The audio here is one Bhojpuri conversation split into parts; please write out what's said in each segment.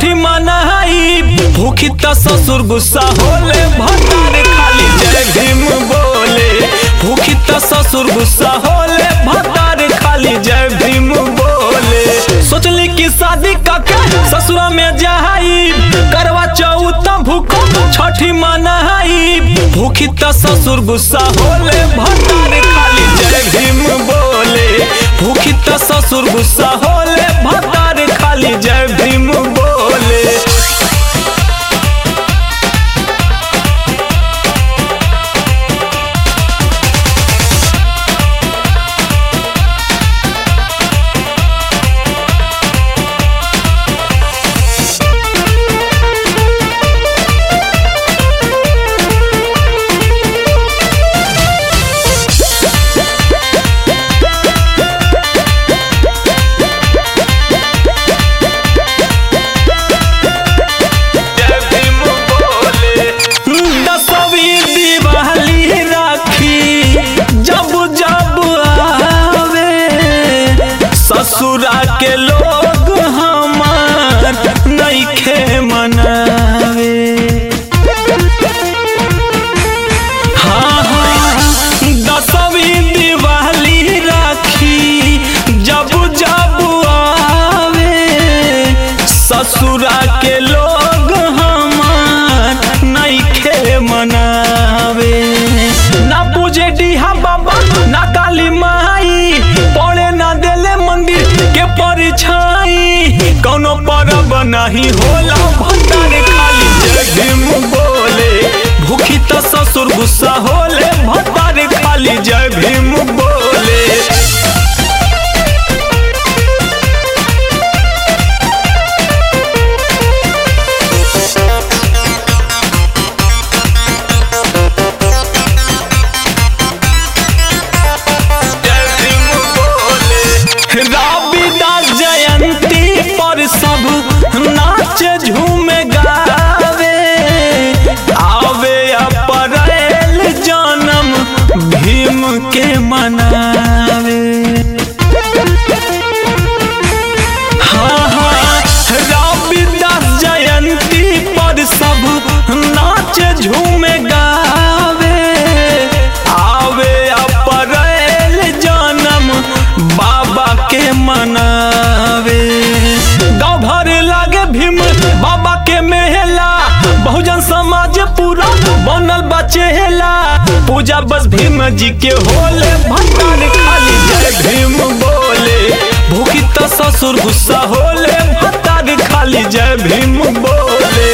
छठी मनाई भूखी त ससुर गुस्सा होले भतार खाली जय भीम बोले भूखी त ससुर गुस्सा होले भतार खाली जय भीम बोले सोचली कि शादी काके ससुरा में जाई करवा चौथ भूखो छठी मनाई भूखी त ससुर गुस्सा होले भतार खाली जय भीम बोले भूखी त ससुर गुस्सा होले भतार खाली जय भीम बोले जय भीम बोले दसवीं दिवाली राखी जब जब आवे ससुरा के लोग हमार नइखे मनावे हाँ हाँ दसवीं दिवाली राखी जब जब आवे ससुरा के लोग हमार नइखे मनावे ना पूजे डीहा बाबा ना काली माई पड़े ना देले मंदिर के परिछाई कौनो परब नहीं होला भंडार खाली जय भीम बोले भूखी त ससुर गुस्सा होले भंडार खाली जय भीम बोले जय भीम बोले रविदास जयंती पर सब नाच झूम गावे आवे अप्रैल जन्म भीम के मनावे हाँ हाँ रविदास जयंती पर सब नाच झूम गावे आवे अप्रैल जन्म बाबा के मनावे गाँव भर लागे भीम बाबा के मेला बहुजन समाज पूरा बनल बचेला पूजा बस भीम जी के होले भंडार खाली जय भीम बोले भूखी त ससुर गुस्सा होले भंडार खाली जय भीम बोले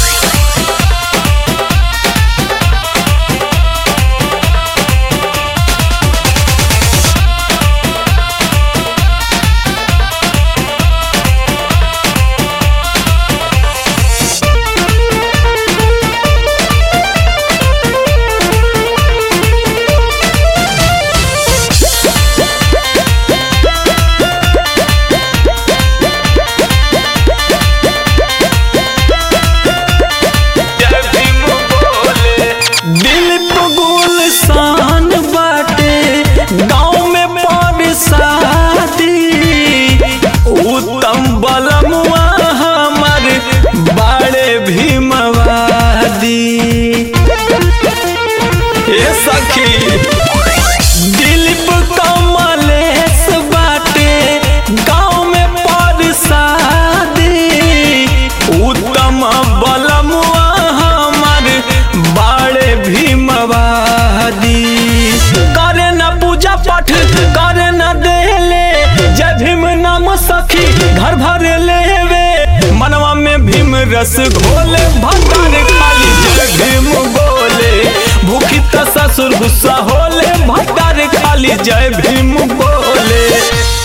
जय भीम बोले दिल तो गुलशान बाटे गाँव में पर शादी उत्तम बलमुआ हमर बड़े भीमवादी ए सखी दिलीप कमलेश बाटे गाँव में पर शादी उत्तम बलमुआ हमर बड़े भीमवादी करे न पूजा पाठ करे न देले जय भीम नाम सखी घर भर लेवे मनवा में भीम रस घोले भंडार खाली जय भीम बोले भूखी त ससुर गुस्सा होले भंडार खाली जय भीम बोले